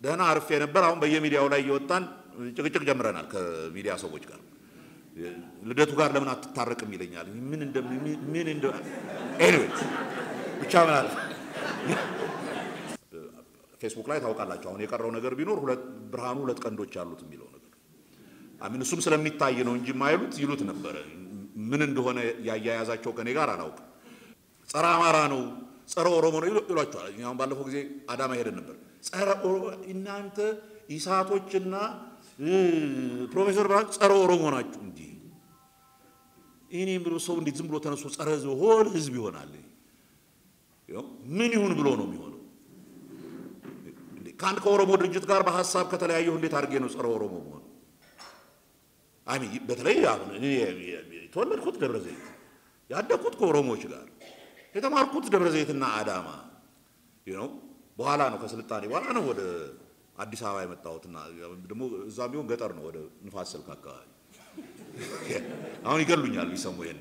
ደህና አርፌ ነበር። አሁን በየሚዲያው ላይ እየወጣን ጭቅጭቅ ጀምረናል ከሚዲያ ሰዎች ጋር። ልደቱ ጋር ለምን አትታረቅም ይለኛል። ምን እንደ ምን እንደ ኤኒዌይ ብቻ ምን አለ ፌስቡክ ላይ ታውቃላችሁ። አሁን የቀረው ነገር ቢኖር ሁለት ብርሃኑ ሁለት ቀንዶች አሉት የሚለው ነገር አሚን እሱም ስለሚታይ ነው እንጂ የማይሉት ይሉት ነበረ። ምን እንደሆነ ያያያዛቸው ከኔ ጋር አላውቅም። ጸረ አማራ ነው፣ ጸረ ኦሮሞ ነው ይሏቸዋል። አሁን ባለፈው ጊዜ አዳማ ሄደን ነበር። ጸረ እናንተ ኢሳቶችና ፕሮፌሰር ብርሃኑ ጸረ ኦሮሞ ናችሁ እንጂ እኔም ብሎ ሰው እንዴት ዝም ብሎ ተነስቶ ጸረ ህዝብ ሆል ህዝብ ይሆናል? ምን ይሁን ብሎ ነው የሚሆነው? ከአንድ ከኦሮሞ ድርጅት ጋር በሀሳብ ከተለያየሁ እንዴት አድርጌ ነው ጸረ ኦሮሞ መሆን? አሚ በተለይ አሁን እኔ የተወለድኩት ደብረ ዘይት ያደግኩት ከኦሮሞዎች ጋር የተማርኩት ደብረ ዘይትና አዳማ ነው። በኋላ ነው ከስልጣኔ በኋላ ነው ወደ አዲስ አበባ የመጣሁትና ደግሞ እዛም ቢሆን ገጠር ነው ወደ ንፋስ ስልክ አካባቢ። አሁን ይገሉኛል ቢሰሙ ይሄን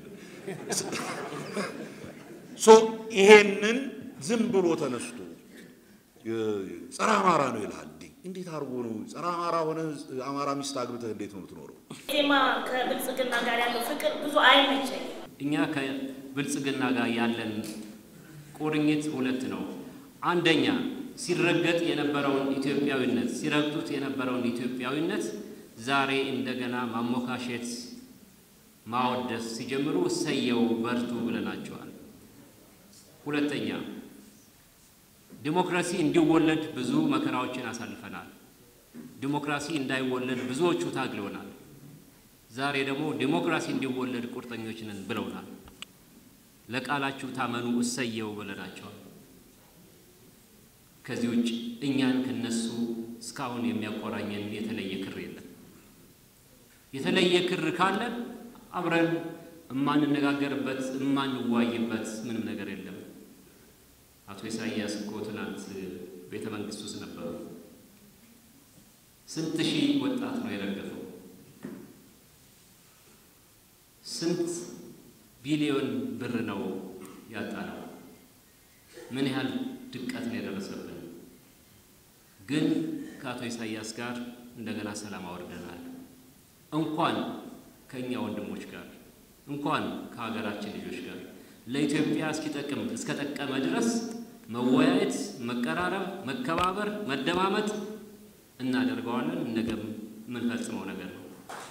ሶ ይሄንን ዝም ብሎ ተነስቶ ጸረ አማራ ነው ይልሃል። እንዴት አድርጎ ነው ጸረ አማራ ሆነ አማራ ሚስት አግብተህ እንዴት ነው የምትኖረው? ዜማ ከብልጽግና ጋር ያለው ፍቅር ብዙ አይመቸኝ። እኛ ከብልጽግና ጋር ያለን ቁርኝት ሁለት ነው። አንደኛ ሲረገጥ የነበረውን ኢትዮጵያዊነት ሲረግጡት የነበረውን ኢትዮጵያዊነት ዛሬ እንደገና ማሞካሸት፣ ማወደስ ሲጀምሩ እሰየው በርቱ ብለናቸዋል። ሁለተኛ ዲሞክራሲ እንዲወለድ ብዙ መከራዎችን አሳልፈናል። ዲሞክራሲ እንዳይወለድ ብዙዎቹ ታግለውናል። ዛሬ ደግሞ ዲሞክራሲ እንዲወለድ ቁርጠኞች ነን ብለውናል። ለቃላችሁ ታመኑ እሰየው ብለናቸዋል። ከዚህ ውጭ እኛን ከነሱ እስካሁን የሚያቆራኘን የተለየ ክር የለም። የተለየ ክር ካለን አብረን የማንነጋገርበት የማንዋይበት ምንም ነገር የለም። አቶ ኢሳያስ እኮ ትናንት ቤተ መንግስት ውስጥ ነበሩ። ስንት ሺህ ወጣት ነው የረገፈው? ስንት ቢሊዮን ብር ነው ያጣነው? ምን ያህል ድቀት ነው የደረሰብን? ግን ከአቶ ኢሳያስ ጋር እንደገና ሰላም አወርደናል። እንኳን ከእኛ ወንድሞች ጋር እንኳን ከሀገራችን ልጆች ጋር ለኢትዮጵያ እስኪጠቅም እስከጠቀመ ድረስ መወያየት፣ መቀራረብ፣ መከባበር፣ መደማመጥ እናደርገዋለን። ነገም የምንፈጽመው ነገር ነው።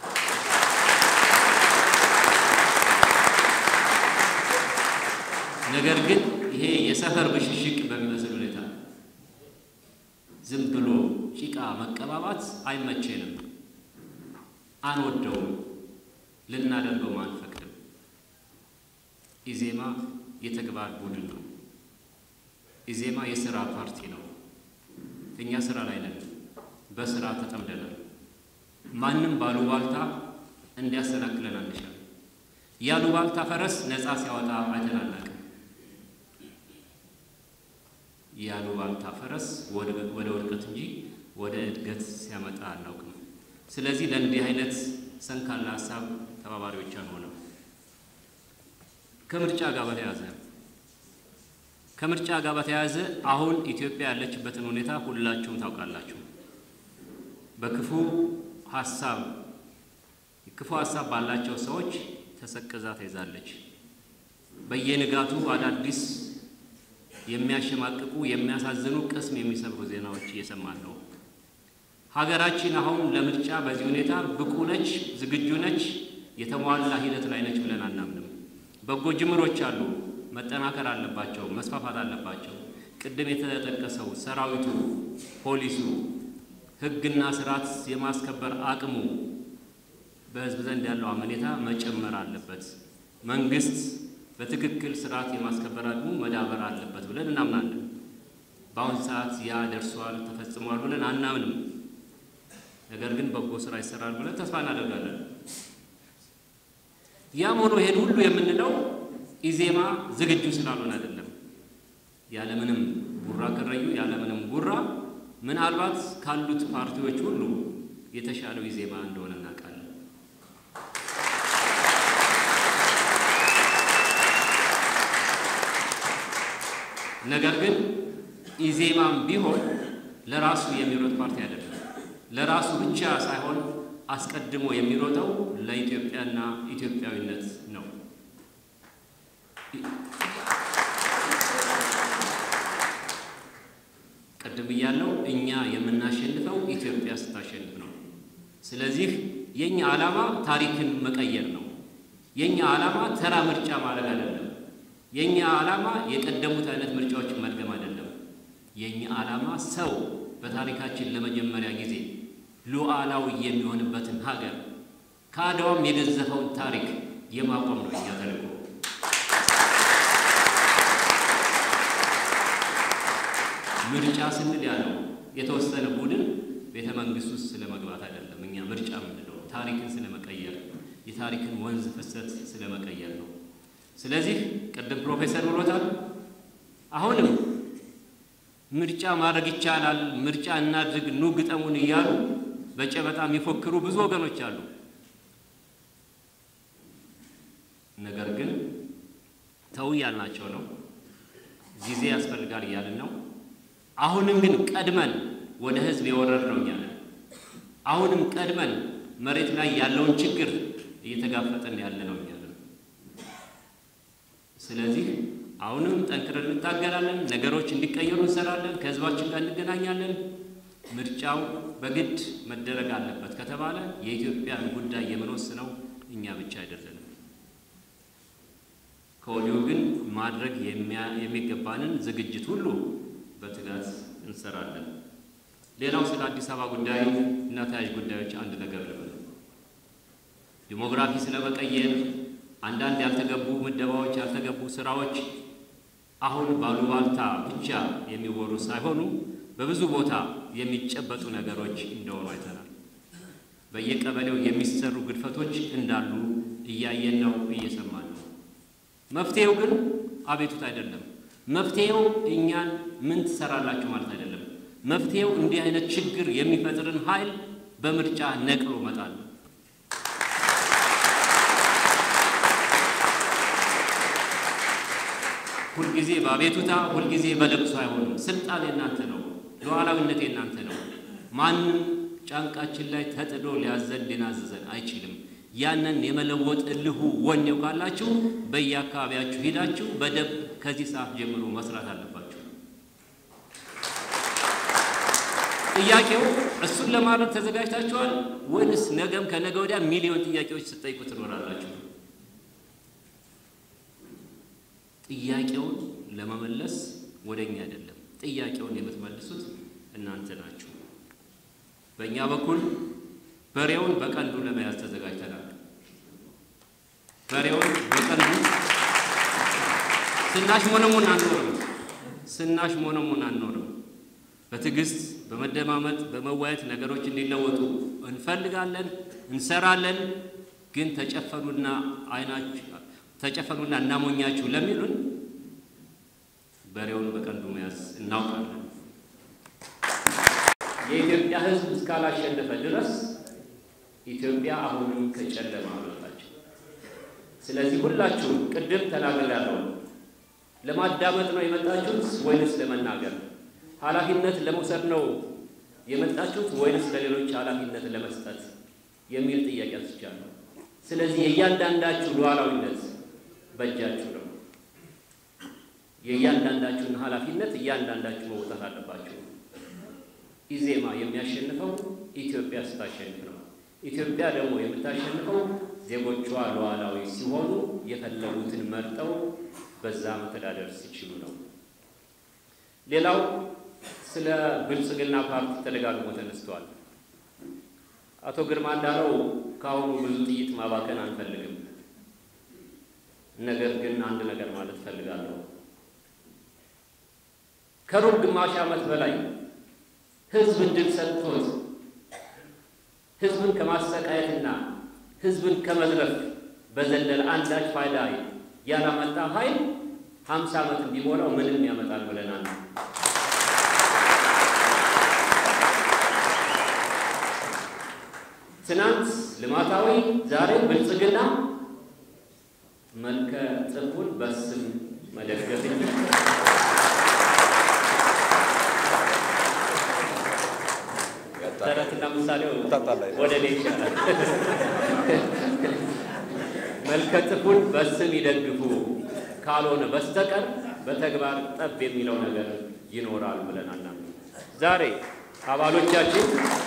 ነገር ግን ይሄ የሰፈር ብሽሽቅ በሚመስል ሁኔታ ዝም ብሎ ጭቃ መቀባባት አይመቼንም፣ አንወደውም፣ ልናደርገውም አንፈቅድም። ኢዜማ የተግባር ቡድን ነው። ኢዜማ የስራ ፓርቲ ነው። እኛ ስራ ላይ ነን፣ በስራ ተጠምደናል። ማንም ባሉባልታ እንዲያሰናክለን አንሻል። ያሉባልታ ፈረስ ነፃ ሲያወጣ አይተን አናውቅም። ያሉባልታ ፈረስ ወደ ውድቀት እንጂ ወደ እድገት ሲያመጣ አናውቅም። ስለዚህ ለእንዲህ አይነት ሰንካላ ሀሳብ ተባባሪዎች አንሆንም። ከምርጫ ጋር በተያያዘ ከምርጫ ጋር በተያያዘ አሁን ኢትዮጵያ ያለችበትን ሁኔታ ሁላችሁም ታውቃላችሁ። በክፉ ሀሳብ ክፉ ሀሳብ ባላቸው ሰዎች ተሰቅዛ ተይዛለች። በየንጋቱ አዳዲስ የሚያሸማቅቁ የሚያሳዝኑ ቅስም የሚሰብሩ ዜናዎች እየሰማን ነው። ሀገራችን አሁን ለምርጫ በዚህ ሁኔታ ብቁ ነች፣ ዝግጁ ነች፣ የተሟላ ሂደት ላይ ነች ብለን አናምንም። በጎ ጅምሮች አሉ፣ መጠናከር አለባቸው፣ መስፋፋት አለባቸው። ቅድም የተጠቀሰው ሰራዊቱ፣ ፖሊሱ፣ ሕግና ስርዓት የማስከበር አቅሙ በህዝብ ዘንድ ያለው አመኔታ መጨመር አለበት። መንግስት በትክክል ስርዓት የማስከበር አቅሙ መዳበር አለበት ብለን እናምናለን። በአሁን ሰዓት ያ ደርሷል፣ ተፈጽሟል ብለን አናምንም። ነገር ግን በጎ ስራ ይሰራል ብለን ተስፋ እናደርጋለን። ያም ሆኖ ይሄን ሁሉ የምንለው ኢዜማ ዝግጁ ስላልሆነ አይደለም። ያለምንም ጉራ ከረዩ ያለምንም ጉራ ምናልባት ካሉት ፓርቲዎች ሁሉ የተሻለው ኢዜማ እንደሆነ እናውቃለን። ነገር ግን ኢዜማም ቢሆን ለራሱ የሚሮጥ ፓርቲ አይደለም። ለራሱ ብቻ ሳይሆን አስቀድሞ የሚሮጠው ለኢትዮጵያና ኢትዮጵያዊነት ነው። ቅድም ብያለው፣ እኛ የምናሸንፈው ኢትዮጵያ ስታሸንፍ ነው። ስለዚህ የኛ ዓላማ ታሪክን መቀየር ነው። የኛ ዓላማ ተራ ምርጫ ማድረግ አይደለም። የኛ ዓላማ የቀደሙት አይነት ምርጫዎችን መድገም አይደለም። የኛ ዓላማ ሰው በታሪካችን ለመጀመሪያ ጊዜ ሉዓላዊ የሚሆንበትን ሀገር ከአድዋም የገዘፈውን ታሪክ የማቆም ነው የኛ ተልዕኮ። ምርጫ ስንል ያለው የተወሰነ ቡድን ቤተ መንግስት ውስጥ ስለ መግባት አይደለም። እኛ ምርጫ ምንድነው? ታሪክን ስለመቀየር የታሪክን ወንዝ ፍሰት ስለመቀየር ነው። ስለዚህ ቅድም ፕሮፌሰር ብሎታል። አሁንም ምርጫ ማድረግ ይቻላል፣ ምርጫ እናድርግ፣ ኑ ግጠሙን እያሉ በጨበጣ የሚፎክሩ ብዙ ወገኖች አሉ። ነገር ግን ተው እያልናቸው ነው። ጊዜ ያስፈልጋል እያልን ነው። አሁንም ግን ቀድመን ወደ ህዝብ የወረድነው እኛ ነን። አሁንም ቀድመን መሬት ላይ ያለውን ችግር እየተጋፈጠን ያለ ነው እኛ ነን። ስለዚህ አሁንም ጠንክረን እንታገላለን። ነገሮች እንዲቀየሩ እንሰራለን። ከህዝባችን ጋር እንገናኛለን። ምርጫው በግድ መደረግ አለበት ከተባለ የኢትዮጵያን ጉዳይ የምንወስነው እኛ ብቻ አይደለንም። ከወዲሁ ግን ማድረግ የሚገባንን ዝግጅት ሁሉ በትጋት እንሰራለን። ሌላው ስለ አዲስ አበባ ጉዳይ እና ተያያዥ ጉዳዮች አንድ ነገር ልበል። ዲሞግራፊ ስለመቀየር አንዳንድ ያልተገቡ ምደባዎች፣ ያልተገቡ ስራዎች አሁን ባሉባልታ ብቻ የሚወሩ ሳይሆኑ በብዙ ቦታ የሚጨበጡ ነገሮች እንደሆኑ አይተናል። በየቀበሌው የሚሰሩ ግድፈቶች እንዳሉ እያየን ነው፣ እየሰማን ነው። መፍትሄው ግን አቤቱት አይደለም። መፍትሄው እኛን ምን ትሰራላችሁ ማለት አይደለም። መፍትሄው እንዲህ አይነት ችግር የሚፈጥርን ኃይል በምርጫ ነቅሎ መጣል ነው። ሁልጊዜ በአቤቱታ ሁልጊዜ በለቅሶ አይሆንም። ስልጣን የናንተ ነው። ሉዓላዊነት የናንተ ነው። ማንም ጫንቃችን ላይ ተጥዶ ሊያዘን ሊናዝዘን አይችልም። ያንን የመለወጥ እልሁ ወኔው ካላችሁ በየአካባቢያችሁ ሂዳችሁ በደንብ ከዚህ ሰዓት ጀምሮ መስራት አለባችሁ። ጥያቄው እሱን ለማድረግ ተዘጋጅታችኋል ወይንስ ነገም ከነገ ወዲያ ሚሊዮን ጥያቄዎች ስጠይቁ ትኖራላችሁ? ጥያቄውን ለመመለስ ወደ እኛ አይደለም፣ ጥያቄውን የምትመልሱት እናንተ ናችሁ። በእኛ በኩል በሬውን በቀንዱ ለመያዝ ተዘጋጅተናል። በሬውን በቀንዱ ስናሽ ሞነሙን አንኖርም፣ ስናሽ ሞነሙን አንኖርም። በትዕግስት በመደማመጥ በመዋየት ነገሮች እንዲለወጡ እንፈልጋለን፣ እንሰራለን። ግን ተጨፈኑና አይናችሁ ተጨፈኑና እናሞኛችሁ ለሚሉን በሬውን በቀንዱ መያዝ እናውቃለን። የኢትዮጵያ ሕዝብ እስካላሸነፈ ድረስ ኢትዮጵያ አሁንም ከጨለማ አልወጣችም። ስለዚህ ሁላችሁም ቅድም ተናግሬያለሁ። ለማዳመጥ ነው የመጣችሁት ወይንስ ለመናገር? ኃላፊነት ለመውሰድ ነው የመጣችሁት ወይንስ ለሌሎች ኃላፊነት ለመስጠት የሚል ጥያቄ አንስቻለሁ። ስለዚህ የእያንዳንዳችሁ ሉዓላዊነት በእጃችሁ ነው። የእያንዳንዳችሁን ኃላፊነት እያንዳንዳችሁ መውጣት አለባችሁ። ኢዜማ የሚያሸንፈው ኢትዮጵያ ስታሸንፍ ነው። ኢትዮጵያ ደግሞ የምታሸንፈው ዜጎቿ ሉዓላዊ ሲሆኑ የፈለጉትን መርጠው በዛ መተዳደር ሲችሉ ነው። ሌላው ስለ ብልጽግና ፓርቲ ተደጋግሞ ተነስቷል። አቶ ግርማ እንዳለው ከአሁኑ ብዙ ጥይት ማባከን አንፈልግም። ነገር ግን አንድ ነገር ማለት እፈልጋለሁ። ከሩብ ግማሽ ዓመት በላይ ህዝብ እድል ሰጥቶት ህዝብን ከማሰቃየትና ህዝብን ከመዝረፍ በዘለለ አንዳች ፋይዳ ያላመጣ ኃይል ሀምሳ ዓመት ቢሞላው ምንም ያመጣል ብለናል። ትናንት ልማታዊ ዛሬ ብልጽግና መልከ ጥፉን በስም መደገፍ እንጂ ምሳሌው ታጣላ ወደ እኔ ይሻላል። መልከጥፉን በስም ይደግፉ ካልሆነ በስተቀር በተግባር ጠብ የሚለው ነገር ይኖራል ብለን አናምንም። ዛሬ አባሎቻችን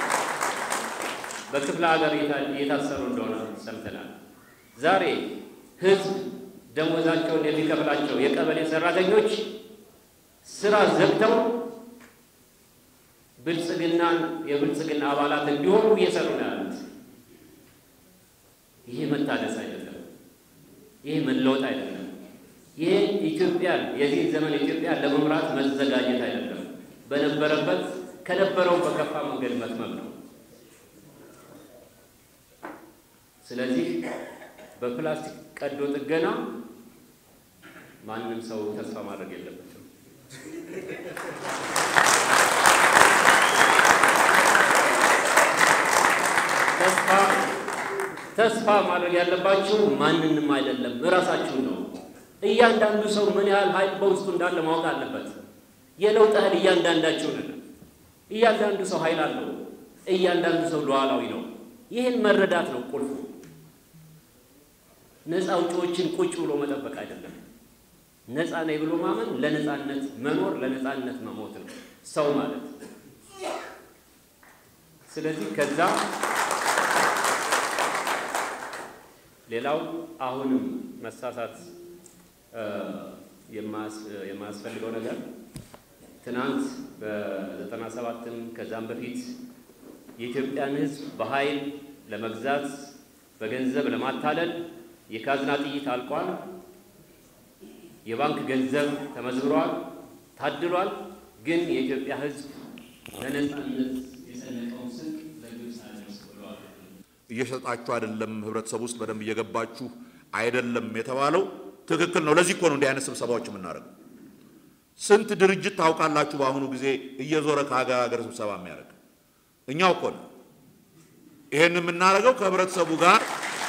በክፍለ ሀገር እየታሰሩ እንደሆነ ሰምተናል። ዛሬ ህዝብ ደሞዛቸውን የሚከፍላቸው የቀበሌ ሰራተኞች ስራ ዘግተው ብልጽግናን የብልጽግና አባላት እንዲሆኑ እየሰሩ ነው ያሉት። ይሄ መታደስ አይደለም። ይሄ መለወጥ አይደለም። ይሄ ኢትዮጵያን የዚህ ዘመን ኢትዮጵያን ለመምራት መዘጋጀት አይደለም። በነበረበት ከነበረው በከፋ መንገድ መትመም ነው። ስለዚህ በፕላስቲክ ቀዶ ጥገና ማንም ሰው ተስፋ ማድረግ የለበትም። ተስፋ ተስፋ ማድረግ ያለባችሁ ማንንም አይደለም፣ እራሳችሁ ነው። እያንዳንዱ ሰው ምን ያህል ኃይል በውስጡ እንዳለ ማወቅ አለበት። የለውጥ ኃይል እያንዳንዳችሁ ነን። እያንዳንዱ ሰው ኃይል አለው። እያንዳንዱ ሰው ሉዓላዊ ነው። ይህን መረዳት ነው ቁልፉ። ነፃ አውጪዎችን ቁጭ ብሎ መጠበቅ አይደለም። ነፃ ነኝ ብሎ ማመን ለነፃነት መኖር ለነፃነት መሞት ነው ሰው ማለት። ስለዚህ ከዛ ሌላው አሁንም መሳሳት የማያስፈልገው ነገር ትናንት በዘጠና ሰባትም ከዛም በፊት የኢትዮጵያን ሕዝብ በኃይል ለመግዛት በገንዘብ ለማታለል የካዝና ጥይት አልቋል። የባንክ ገንዘብ ተመዝብሯል፣ ታድሏል። ግን የኢትዮጵያ ሕዝብ ለነፃነት የሰነቀውን ስንቅ ለግብፅ አልደርስ ብለዋል። እየሸጣችሁ አይደለም፣ ህብረተሰብ ውስጥ በደንብ እየገባችሁ አይደለም የተባለው ትክክል ነው። ለዚህ እኮ ነው እንዲህ አይነት ስብሰባዎች የምናደርገው። ስንት ድርጅት ታውቃላችሁ በአሁኑ ጊዜ እየዞረ ከሀገር ሀገር ስብሰባ የሚያደርግ እኛው እኮ ነው። ይሄን የምናደርገው ከህብረተሰቡ ጋር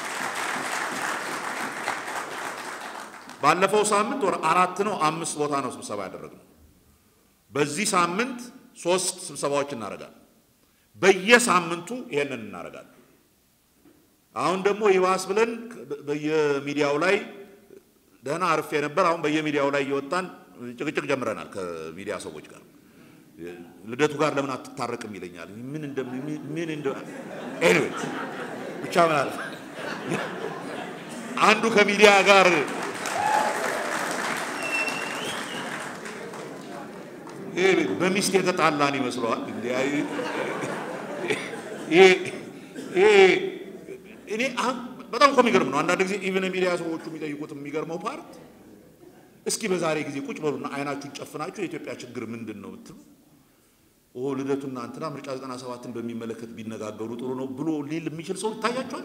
ባለፈው ሳምንት ወር አራት ነው አምስት ቦታ ነው ስብሰባ ያደረግነው። በዚህ ሳምንት ሶስት ስብሰባዎች እናደርጋለን። በየሳምንቱ ይሄንን እናደርጋለን። አሁን ደግሞ ይባስ ብለን በየሚዲያው ላይ ደህና አርፌ ነበር። አሁን በየሚዲያው ላይ እየወጣን ጭቅጭቅ ጀምረናል ከሚዲያ ሰዎች ጋር። ልደቱ ጋር ለምን አትታረቅም ይለኛል። ምን እንደ ምን እንደ ኤኒዌይ ብቻ ምን አለ አንዱ ከሚዲያ ጋር ይሄ በሚስት የተጣላን ይመስለዋል። እኔ በጣም እኮ የሚገርም ነው። አንዳንድ ጊዜ ኢቨን የሚዲያ ሰዎቹ የሚጠይቁት የሚገርመው ፓርት እስኪ በዛሬ ጊዜ ቁጭ በሉና አይናችሁን ጨፍናችሁ የኢትዮጵያ ችግር ምንድን ነው ብትሉ ኦ ልደቱና እንትና ምርጫ 97ን በሚመለከት ቢነጋገሩ ጥሩ ነው ብሎ ሊል የሚችል ሰው ይታያቸዋል።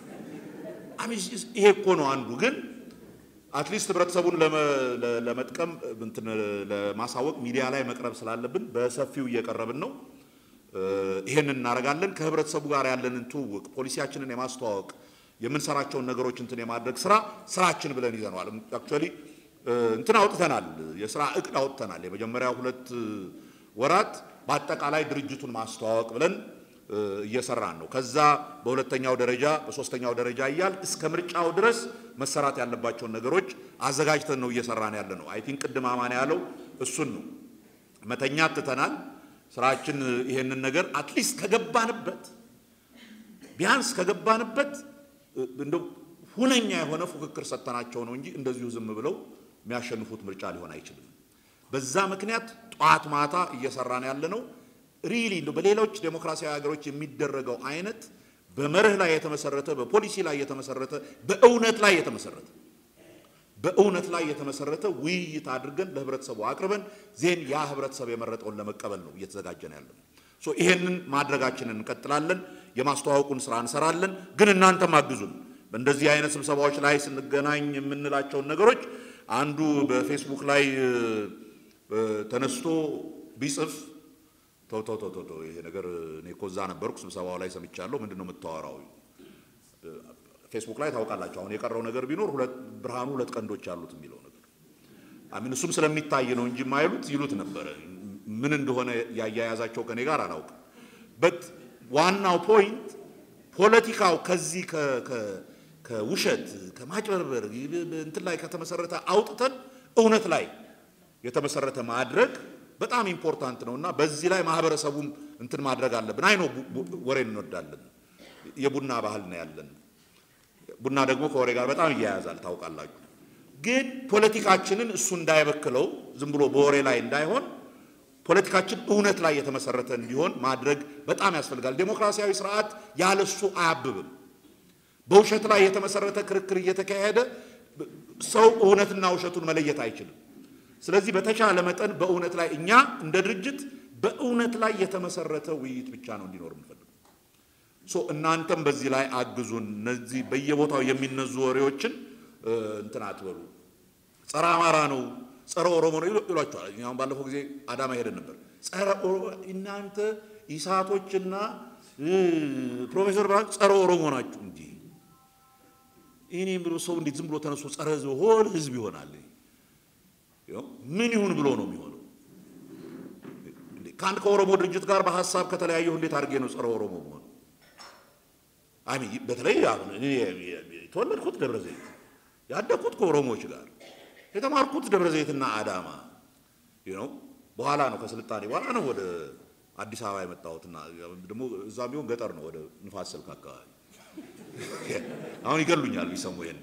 ይሄ እኮ ነው አንዱ ግን አትሊስት ህብረተሰቡን ለመጥቀም እንትን ለማሳወቅ ሚዲያ ላይ መቅረብ ስላለብን በሰፊው እየቀረብን ነው። ይሄንን እናደርጋለን። ከህብረተሰቡ ጋር ያለንን ትውውቅ፣ ፖሊሲያችንን የማስተዋወቅ የምንሰራቸውን ነገሮች እንትን የማድረግ ስራ ስራችን ብለን ይዘነዋል። አክቹዋሊ እንትን አውጥተናል፣ የስራ እቅድ አውጥተናል። የመጀመሪያ ሁለት ወራት በአጠቃላይ ድርጅቱን ማስተዋወቅ ብለን እየሰራን ነው። ከዛ በሁለተኛው ደረጃ በሶስተኛው ደረጃ እያል እስከ ምርጫው ድረስ መሰራት ያለባቸውን ነገሮች አዘጋጅተን ነው እየሰራን ያለ ነው። አይ ቲንክ ቅድም አማን ያለው እሱን ነው። መተኛት ትተናል። ስራችን ይሄንን ነገር አትሊስት ከገባንበት ቢያንስ ከገባንበት እንደው ሁነኛ የሆነ ፉክክር ሰጥተናቸው ነው እንጂ እንደዚሁ ዝም ብለው የሚያሸንፉት ምርጫ ሊሆን አይችልም። በዛ ምክንያት ጠዋት ማታ እየሰራን ያለ ነው። ሪሊ እንደው በሌሎች ዴሞክራሲያዊ ሀገሮች የሚደረገው አይነት በመርህ ላይ የተመሰረተ በፖሊሲ ላይ የተመሰረተ በእውነት ላይ የተመሰረተ በእውነት ላይ የተመሰረተ ውይይት አድርገን ለህብረተሰቡ አቅርበን ዜን ያ ህብረተሰብ የመረጠውን ለመቀበል ነው እየተዘጋጀን ያለ ነው። ሶ ይሄንን ማድረጋችንን እንቀጥላለን። የማስተዋወቁን ስራ እንሰራለን። ግን እናንተም አግዙን። በእንደዚህ አይነት ስብሰባዎች ላይ ስንገናኝ የምንላቸውን ነገሮች አንዱ በፌስቡክ ላይ ተነስቶ ቢጽፍ ተው ተው ተው ተው ይሄ ነገር እኔ እኮ እዛ ነበርኩ ስብሰባው ላይ ሰምቻለሁ። ምንድን ነው የምታወራው? ፌስቡክ ላይ ታውቃላችሁ። አሁን የቀረው ነገር ቢኖር ሁለት ብርሃኑ ሁለት ቀንዶች አሉት የሚለው ነገር አሚን እሱም ስለሚታይ ነው እንጂ የማይሉት ይሉት ነበረ። ምን እንደሆነ ያያያዛቸው ከኔ ጋር አላውቅም። በት ዋናው ፖይንት ፖለቲካው ከዚህ ከ- ከ- ከውሸት ከማጭበርበር እንትን ላይ ከተመሰረተ አውጥተን እውነት ላይ የተመሰረተ ማድረግ በጣም ኢምፖርታንት ነው እና በዚህ ላይ ማህበረሰቡም እንትን ማድረግ አለብን። አይ ነው ወሬ እንወዳለን፣ የቡና ባህል ነው ያለን። ቡና ደግሞ ከወሬ ጋር በጣም እያያዛል ታውቃላችሁ። ግን ፖለቲካችንን እሱ እንዳይበክለው ዝም ብሎ በወሬ ላይ እንዳይሆን ፖለቲካችን እውነት ላይ የተመሰረተ እንዲሆን ማድረግ በጣም ያስፈልጋል። ዴሞክራሲያዊ ስርዓት ያለሱ አያብብም። በውሸት ላይ የተመሰረተ ክርክር እየተካሄደ ሰው እውነትና ውሸቱን መለየት አይችልም። ስለዚህ በተቻለ መጠን በእውነት ላይ እኛ እንደ ድርጅት በእውነት ላይ የተመሰረተ ውይይት ብቻ ነው እንዲኖር የምንፈልገው። ሶ እናንተም በዚህ ላይ አግዙን። እነዚህ በየቦታው የሚነዙ ወሬዎችን እ፣ እንትን አትበሉ። ጸረ አማራ ነው፣ ጸረ ኦሮሞ ነው ይሉ- ይሏቸዋል። እኛ አሁን ባለፈው ጊዜ አዳማ ሄደን ነበር። ጸረ ኦሮሞ እናንተ ኢሳቶችና እ፣ ፕሮፌሰር ብርሃኑ ጸረ ኦሮሞ ናችሁ እንጂ እኔ ብሎ ሰው እንዴት ዝም ብሎ ተነስቶ ጸረ ህዝብ ሆል ህዝብ ይሆናል? ይኸው ምን ይሁን ብሎ ነው የሚሆነው? እንዴ፣ ከአንድ ከኦሮሞ ድርጅት ጋር በሀሳብ ከተለያየሁ እንዴት አድርጌ ነው ጸረ ኦሮሞ መሆን? አይ በተለይ አሁን እኔ የተወለድኩት ደብረ ዘይት ያደግኩት ከኦሮሞዎች ጋር የተማርኩት ደብረ ዘይትና አዳማ ነው። በኋላ ነው ከስልጣኔ በኋላ ነው ወደ አዲስ አበባ የመጣሁትና ደግሞ እዛ ቢሆን ገጠር ነው ወደ ንፋስ ስልክ አካባቢ። አሁን ይገሉኛል ቢሰሙ ይሄን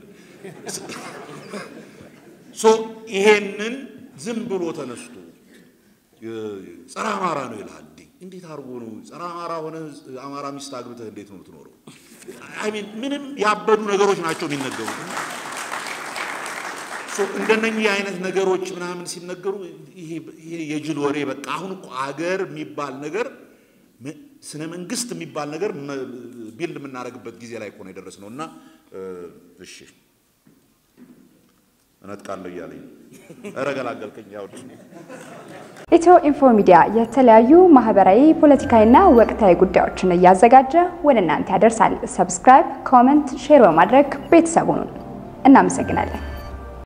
ሶ ይሄንን ዝም ብሎ ተነስቶ ጸረ አማራ ነው ይልሃል። እንዴ እንዴት አድርጎ ነው ጸረ አማራ ሆነ አማራ ሚስት አግብተህ እንዴት ነው የምትኖረው? አይ ሚን ምንም ያበዱ ነገሮች ናቸው የሚነገሩት። ሶ እንደነኚህ አይነት ነገሮች ምናምን ሲነገሩ ይሄ ይሄ የጅል ወሬ በቃ አሁን እኮ አገር የሚባል ነገር ም- ስነ መንግስት የሚባል ነገር መ- ቢልድ የምናደርግበት ጊዜ ላይ እኮ ነው የደረስነው እና እ፣ እሺ እነጥቃለሁ እያለኝ ነው። ኧረ ገላገልከኝ ያው ኢትዮ ኢንፎ ሚዲያ የተለያዩ ማህበራዊ፣ ፖለቲካዊና ወቅታዊ ጉዳዮችን እያዘጋጀ ወደ እናንተ ያደርሳል። ሰብስክራይብ፣ ኮመንት፣ ሼር በማድረግ ቤተሰቡን እናመሰግናለን።